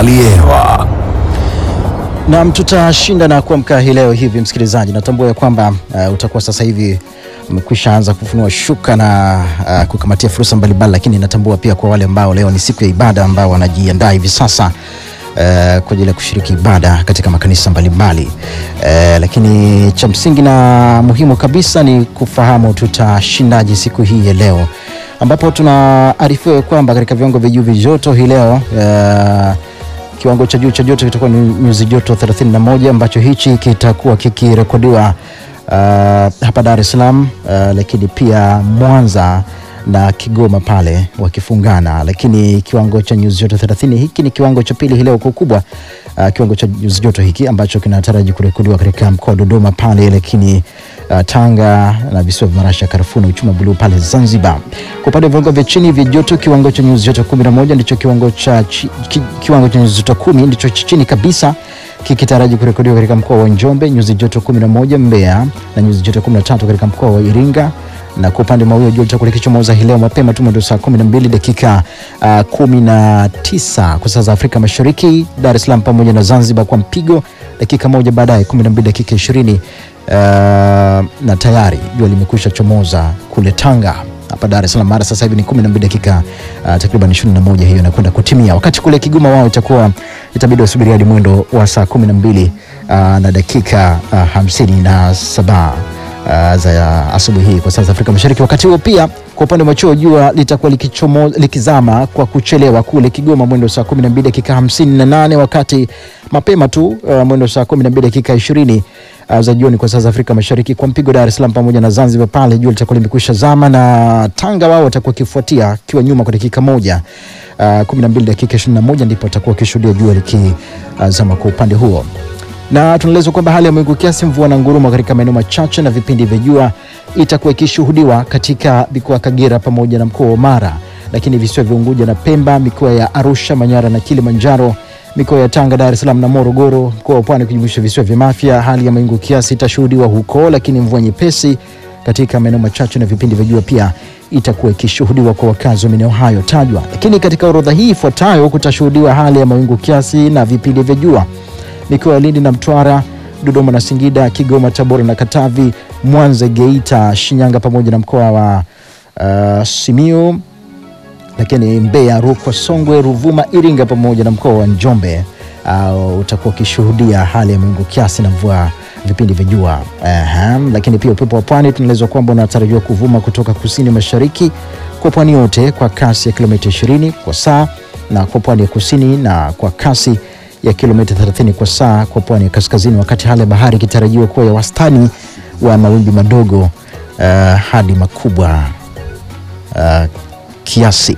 hali ya hewa. Naam, tutashinda na kuamka hii leo hivi, msikilizaji, natambua ya kwamba uh, utakuwa sasa hivi umekwisha anza kufunua shuka na uh, kukamatia fursa mbalimbali, lakini natambua pia kwa wale ambao leo ni siku ya ibada ambao wanajiandaa hivi sasa uh, kwa ajili ya kushiriki ibada katika makanisa mbalimbali uh, lakini cha msingi na muhimu kabisa ni kufahamu tutashindaje siku hii ya leo, ambapo tunaarifiwa kwamba katika viwango vya juu vya joto hii leo uh, kiwango cha juu cha joto kitakuwa ni nyuzi joto 31 ambacho hichi kitakuwa kikirekodiwa uh, hapa Dar es Salaam uh, lakini pia Mwanza na Kigoma pale wakifungana, lakini kiwango cha nyuzi joto 30 hiki ni kiwango cha pili hii leo kwa ukubwa. Uh, kiwango cha nyuzi joto hiki ambacho kinataraji kurekodiwa katika mkoa wa Dodoma pale, lakini uh, Tanga na visiwa vya Marashi, Karafuu na Uchuma Buluu pale Zanzibar. Kwa upande wa viwango vya chini vya joto, kiwango cha nyuzi joto 11 ndicho kiwango cha chi, ki, kiwango cha nyuzi joto 10 ndicho cha chini kabisa kikitaraji kurekodiwa katika mkoa wa Njombe, nyuzi joto 11 Mbeya na nyuzi joto 13 katika mkoa wa Iringa na kwa upande wa mawio jua litakuwa likichomoza hii leo mapema tu mwendo saa 12 dakika uh, 19 kwa saa za Afrika Mashariki, Dar es Salaam pamoja na Zanzibar kwa mpigo dakika moja baadaye 12 dakika 20 uh, na tayari jua limekwisha chomoza kule Tanga. Hapa Dar es Salaam mara sasa hivi ni 12 dakika uh, takriban 21, hiyo inakwenda kutimia. Wakati kule Kigoma wao itakuwa itabidi wasubiri hadi mwendo wa saa 12 uh, na dakika uh, 57 uh, za asubuhi hii kwa saa za Afrika Mashariki. Wakati huo pia kwa upande wa chuo jua litakuwa likichomo, likizama kwa kuchelewa kule Kigoma mwendo saa 12 dakika 58, wakati mapema tu uh, mwendo saa 12 dakika 20 uh, za jioni kwa saa za Afrika Mashariki. Kwa mpigo Dar es Salaam pamoja na Zanzibar pale jua litakuwa limekwisha zama, na Tanga wao watakuwa kifuatia kiwa nyuma kwa dakika moja uh, 12 dakika 21 ndipo watakuwa wakishuhudia jua likizama uh, kwa upande huo na tunaelezwa kwamba hali ya mawingu kiasi, mvua na ngurumo katika maeneo machache na vipindi vya jua itakuwa ikishuhudiwa katika mikoa ya Kagera pamoja na mkoa wa Mara, lakini visiwa vya Unguja na Pemba, mikoa ya Arusha, Manyara na Kilimanjaro, mikoa ya Tanga, Dar es Salaam na Morogoro, mkoa wa Pwani kujumuisha visiwa vya Mafia, hali ya mawingu kiasi itashuhudiwa huko, lakini mvua nyepesi katika maeneo machache na vipindi vya jua pia itakuwa ikishuhudiwa kwa wakazi wa maeneo hayo tajwa. Lakini katika orodha hii ifuatayo kutashuhudiwa hali ya mawingu kiasi na vipindi vya jua mikoa ya Lindi na Mtwara, Dodoma na Singida, Kigoma, Tabora na Katavi, Mwanza, Geita, Shinyanga pamoja na mkoa wa uh, Simiyu, lakini Mbeya, Rukwa, Songwe, Ruvuma, Iringa pamoja na mkoa wa Njombe uh, utakuwa ukishuhudia hali ya mawingu kiasi na mvua vipindi vya jua. Uh, lakini pia upepo wa pwani tunaelezwa kwamba unatarajiwa kuvuma kutoka kusini mashariki kwa pwani yote kwa kasi ya kilomita 20 kwa saa na kwa pwani ya kusini na kwa kasi ya kilomita 30 kwa saa kwa pwani ya kaskazini, wakati hali ya bahari ikitarajiwa kuwa ya wastani wa mawimbi madogo uh, hadi makubwa uh, kiasi.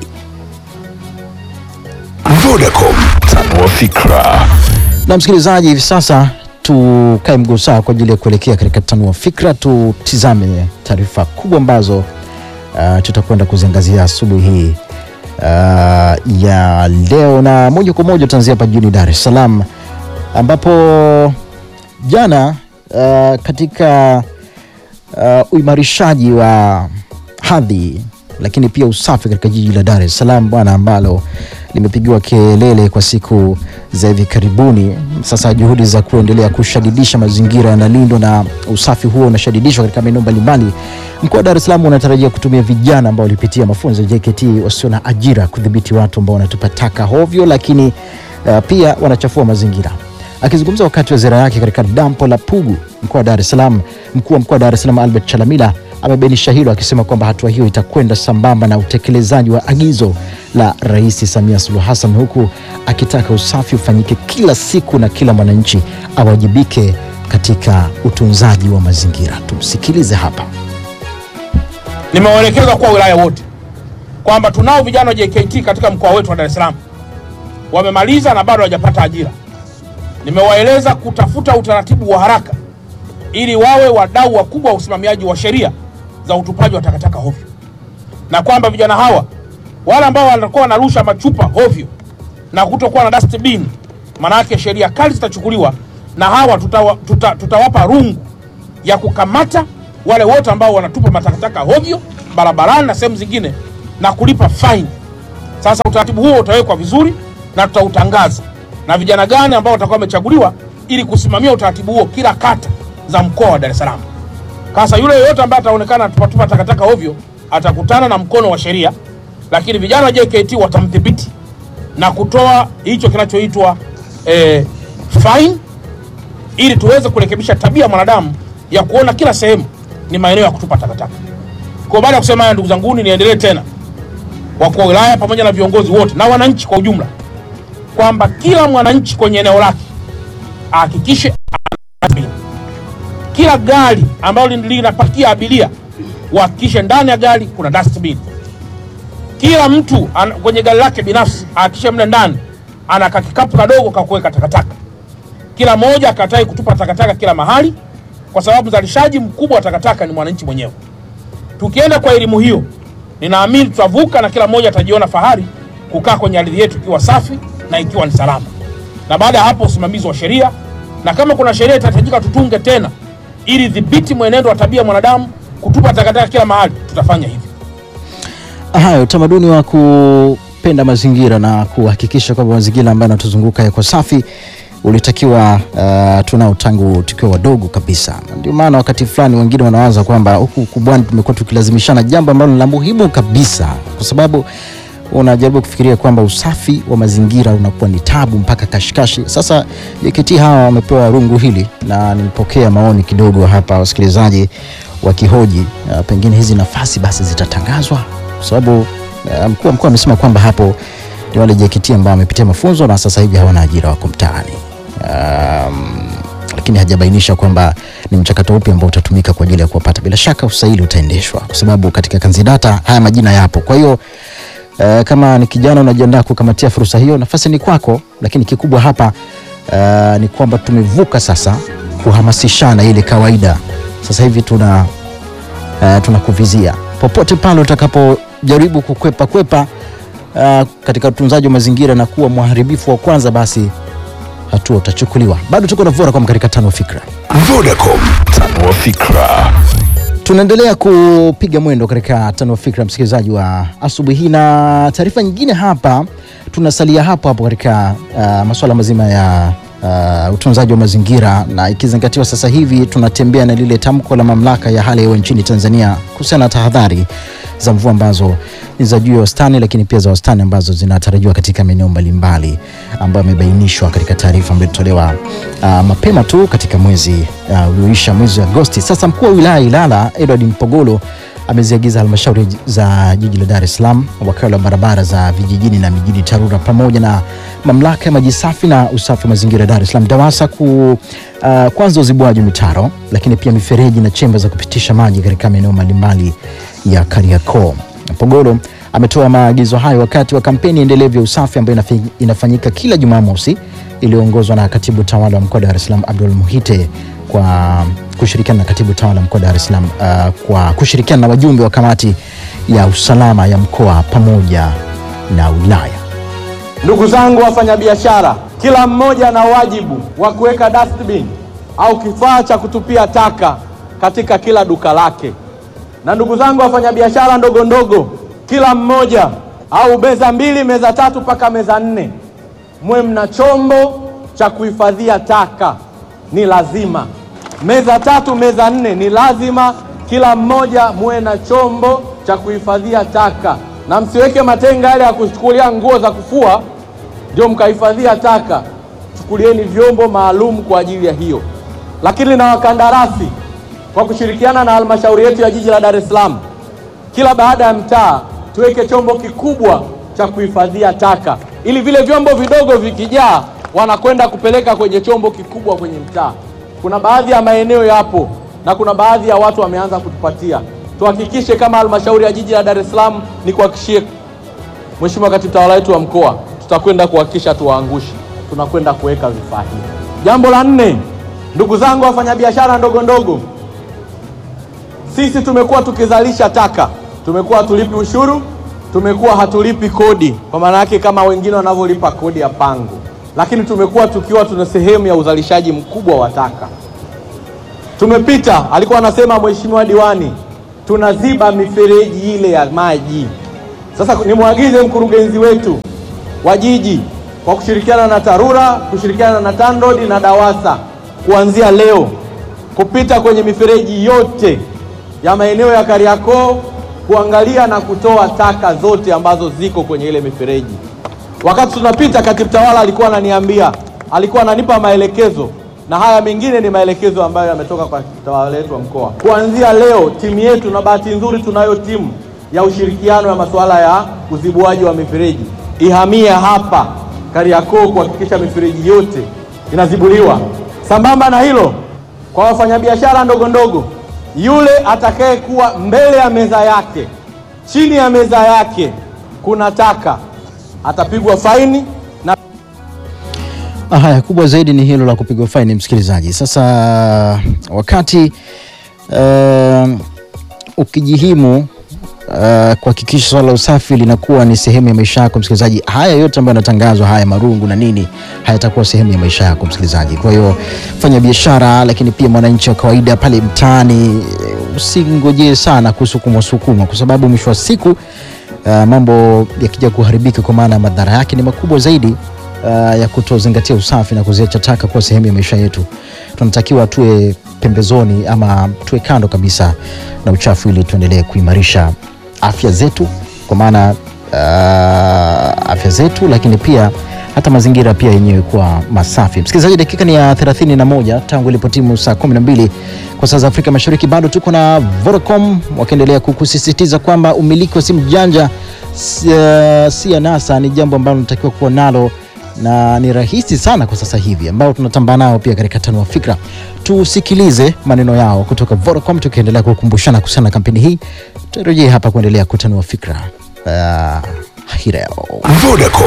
Vodacom, tanua fikra. Na msikilizaji, hivi sasa tukae mguu sawa kwa ajili ya kuelekea katika tanua fikra, tutizame taarifa kubwa ambazo uh, tutakwenda kuziangazia asubuhi hii uh, ya leo, na moja kwa moja tutaanzia hapa jijini Dar es Salaam ambapo jana uh, katika uh, uimarishaji wa hadhi lakini pia usafi katika jiji la Dar es Salaam bwana, ambalo limepigiwa kelele kwa siku za hivi karibuni. Sasa juhudi za kuendelea kushadidisha mazingira yanalindwa na usafi huo unashadidishwa katika maeneo mbalimbali. Mkoa wa Dar es Salaam unatarajia kutumia vijana ambao walipitia mafunzo ya JKT wasio na ajira kudhibiti watu ambao wanatupa taka hovyo, lakini uh, pia wanachafua mazingira. Akizungumza wakati wa ziara yake katika dampo la Pugu mkoa wa Dar es Salaam, mkuu wa mkoa wa Dar es Salaam Albert Chalamila amebainisha hilo akisema kwamba hatua hiyo itakwenda sambamba na utekelezaji wa agizo la Rais Samia Suluhu Hassan, huku akitaka usafi ufanyike kila siku na kila mwananchi awajibike katika utunzaji wa mazingira. Tumsikilize hapa. Nimewaelekeza kwa wilaya wote kwamba tunao vijana wa JKT katika mkoa wetu wa Dar es Salaam wamemaliza na bado hawajapata ajira. Nimewaeleza kutafuta utaratibu wa haraka ili wawe wadau wakubwa wa usimamiaji wa sheria za utupaji wa takataka hovyo, na kwamba vijana hawa wale ambao wanakuwa wanarusha machupa hovyo na kutokuwa na dustbin, manake sheria kali zitachukuliwa, na hawa tutawa, tuta, tutawapa rungu ya kukamata wale wote ambao wanatupa matakataka hovyo barabarani na sehemu zingine na kulipa faini. Sasa utaratibu huo utawekwa vizuri na tutautangaza na vijana gani ambao watakuwa wamechaguliwa ili kusimamia utaratibu huo kila kata za mkoa wa Dar es Salaam. Sasa yule yeyote ambaye ataonekana tupatupa takataka ovyo atakutana na mkono wa sheria, lakini vijana wa JKT watamdhibiti na kutoa hicho kinachoitwa eh, fine ili tuweze kurekebisha tabia ya mwanadamu ya kuona kila sehemu ni maeneo ya kutupa takataka. Kwa baada ya kusema haya, ndugu zanguni, niendelee tena wakuu wa wilaya pamoja na viongozi wote na wananchi kwa ujumla kwamba kila mwananchi kwenye eneo lake ahakikishe ana dustbin. Kila gari ambalo linapakia abiria uhakikishe ndani ya gari kuna dustbin. Kila mtu an, kwenye gari lake binafsi ahakikishe mle ndani ana kakikapu kadogo ka kuweka takataka. Kila mmoja akatai kutupa takataka kila mahali, kwa sababu mzalishaji mkubwa wa takataka ni mwananchi mwenyewe. Tukienda kwa elimu hiyo, ninaamini tutavuka na kila mmoja atajiona fahari kukaa kwenye ardhi yetu ikiwa safi na ikiwa ni salama. Na baada ya hapo, usimamizi wa sheria, na kama kuna sheria itahitajika tutunge tena ili dhibiti mwenendo wa tabia ya mwanadamu kutupa takataka kila mahali, tutafanya hivyo. Haya, utamaduni wa kupenda mazingira na kuhakikisha kwamba mazingira ambayo yanatuzunguka yako safi ulitakiwa uh, tunao tangu tukiwa wadogo kabisa. Ndio maana wakati fulani wengine wanawaza kwamba huku ukubwani tumekuwa tukilazimishana jambo ambalo ni la muhimu kabisa, kwa sababu unajaribu kufikiria kwamba usafi wa mazingira unakuwa ni tabu mpaka kashikashi. Sasa JKT hawa wamepewa rungu hili, na nilipokea maoni kidogo hapa, wasikilizaji wakihoji uh, pengine hizi nafasi basi zitatangazwa, kwa sababu uh, mkuu wa mkoa amesema kwamba hapo ni wale JKT ambao wamepitia mafunzo na sasa hivi hawana ajira, wako mtaani um, lakini hajabainisha kwamba ni mchakato upi ambao utatumika kwa ajili ya kuwapata. Bila shaka usaili utaendeshwa, kwa sababu katika kanzidata haya majina yapo. Kwa hiyo uh, kama ni kijana unajiandaa kukamatia fursa hiyo, nafasi ni kwako, lakini kikubwa hapa uh, ni kwamba tumevuka sasa kuhamasishana ile kawaida. Sasa hivi tuna uh, tunakuvizia popote pale utakapojaribu kukwepa kwepa uh, katika utunzaji wa mazingira na kuwa mharibifu wa kwanza, basi hatua utachukuliwa. Bado tuko na Vodacom katika tano fikra. Vodacom, tanua fikra. Tunaendelea kupiga mwendo katika tano fikra, msikilizaji wa asubuhi hii, na taarifa nyingine hapa. Tunasalia hapo hapo katika uh, masuala mazima ya uh, utunzaji wa mazingira, na ikizingatiwa sasa hivi tunatembea na lile tamko la mamlaka ya hali ya hewa nchini Tanzania kuhusiana na tahadhari za mvua ambazo ni za juu ya wastani, lakini pia za wastani ambazo zinatarajiwa katika maeneo mbalimbali ambayo yamebainishwa katika taarifa ambayo ilitolewa uh, mapema tu katika mwezi uh, ulioisha mwezi wa Agosti. Sasa mkuu wa wilaya ya Ilala Edward Mpogolo ameziagiza halmashauri za jiji la Dar es Salaam, wakala wa barabara za vijijini na mijini TARURA pamoja na mamlaka ya maji safi na usafi wa mazingira Dar es Salaam DAWASA ku uh, kwanza uzibuaji wa mitaro, lakini pia mifereji na chemba za kupitisha maji katika maeneo mbalimbali ya Kariakoo. Mpogolo ametoa maagizo hayo wakati wa kampeni endelevu ya usafi ambayo inafi- inafanyika kila Jumamosi iliyoongozwa na katibu tawala wa mkoa wa Dar es Salaam Abdul Muhite kwa kushirikiana na katibu tawala mkoa wa Dar es Salaam uh, kwa kushirikiana na wajumbe wa kamati ya usalama ya mkoa pamoja na wilaya. Ndugu zangu wafanyabiashara, kila mmoja ana wajibu wa kuweka dustbin au kifaa cha kutupia taka katika kila duka lake. Na ndugu zangu wafanyabiashara ndogo ndogo, kila mmoja au meza mbili, meza tatu mpaka meza nne, mwe mna chombo cha kuhifadhia taka, ni lazima. Meza tatu, meza nne, ni lazima kila mmoja muwe na chombo cha kuhifadhia taka, na msiweke matenga yale ya kuchukulia nguo za kufua ndio mkahifadhia taka. Chukulieni vyombo maalum kwa ajili ya hiyo. Lakini na wakandarasi kwa kushirikiana na halmashauri yetu ya jiji la Dar es Salaam, kila baada ya mtaa tuweke chombo kikubwa cha kuhifadhia taka, ili vile vyombo vidogo vikijaa, wanakwenda kupeleka kwenye chombo kikubwa kwenye mtaa. Kuna baadhi ya maeneo yapo na kuna baadhi ya watu wameanza kutupatia. Tuhakikishe kama halmashauri ya jiji la Dar es Salaam, ni kuhakikishie Mheshimiwa Katibu Tawala wetu wa mkoa, tutakwenda kuhakikisha tuwaangushi, tunakwenda kuweka vifaa hivi. Jambo la nne, ndugu zangu wafanyabiashara ndogo ndogo, sisi tumekuwa tukizalisha taka, tumekuwa hatulipi ushuru, tumekuwa hatulipi kodi, kwa maana yake kama wengine wanavyolipa kodi ya pango, lakini tumekuwa tukiwa tuna sehemu ya uzalishaji mkubwa wa taka. Tumepita, alikuwa anasema mheshimiwa diwani, tunaziba mifereji ile ya maji. Sasa nimwagize mkurugenzi wetu wa jiji kwa kushirikiana na TARURA, kushirikiana na TANROADS na DAWASA kuanzia leo kupita kwenye mifereji yote ya maeneo ya Kariakoo kuangalia na kutoa taka zote ambazo ziko kwenye ile mifereji. Wakati tunapita, katibu tawala alikuwa ananiambia, alikuwa ananipa maelekezo, na haya mengine ni maelekezo ambayo yametoka kwa katibu tawala wetu wa mkoa. Kuanzia leo timu yetu, na bahati nzuri tunayo timu ya ushirikiano ya masuala ya uzibuaji wa mifereji, ihamie hapa Kariakoo kuhakikisha mifereji yote inazibuliwa. Sambamba na hilo, kwa wafanyabiashara ndogo ndogo, yule atakayekuwa mbele ya meza yake, chini ya meza yake kuna taka, atapigwa faini na Ah, Haya, kubwa zaidi ni hilo la kupigwa faini, msikilizaji. Sasa wakati uh, ukijihimu uh, kuhakikisha swala la usafi linakuwa ni sehemu ya maisha yako msikilizaji, haya yote ambayo yanatangazwa, haya marungu na nini, hayatakuwa sehemu ya maisha yako msikilizaji. Kwa hiyo fanya biashara, lakini pia mwananchi wa kawaida pale mtaani, eh, usingojee sana kusukumwa sukumwa, kwa sababu mwisho wa siku uh, mambo yakija kuharibika, kwa maana madhara yake ni makubwa zaidi uh, ya kutozingatia usafi na kuziacha taka kuwa sehemu ya maisha yetu. Tunatakiwa tuwe pembezoni ama tuwe kando kabisa na uchafu ili tuendelee kuimarisha afya zetu, kwa maana uh, afya zetu, lakini pia hata mazingira pia yenyewe kuwa masafi. Msikilizaji, dakika ni ya 31 tangu ilipotimu saa 12 kwa saa za Afrika Mashariki. Bado tuko na Vodacom wakiendelea kukusisitiza kwamba umiliki wa simu janja si, uh, si anasa, ni jambo ambalo unatakiwa kuwa nalo na ni rahisi sana kwa sasa hivi, ambao tunatambaa nao pia katika Tanua Fikra. Tusikilize maneno yao kutoka Vodacom, tukiendelea kukumbushana kuhusiana na kampeni hii. Turejee hapa kuendelea kutanua fikra uh, hii leo. Vodacom.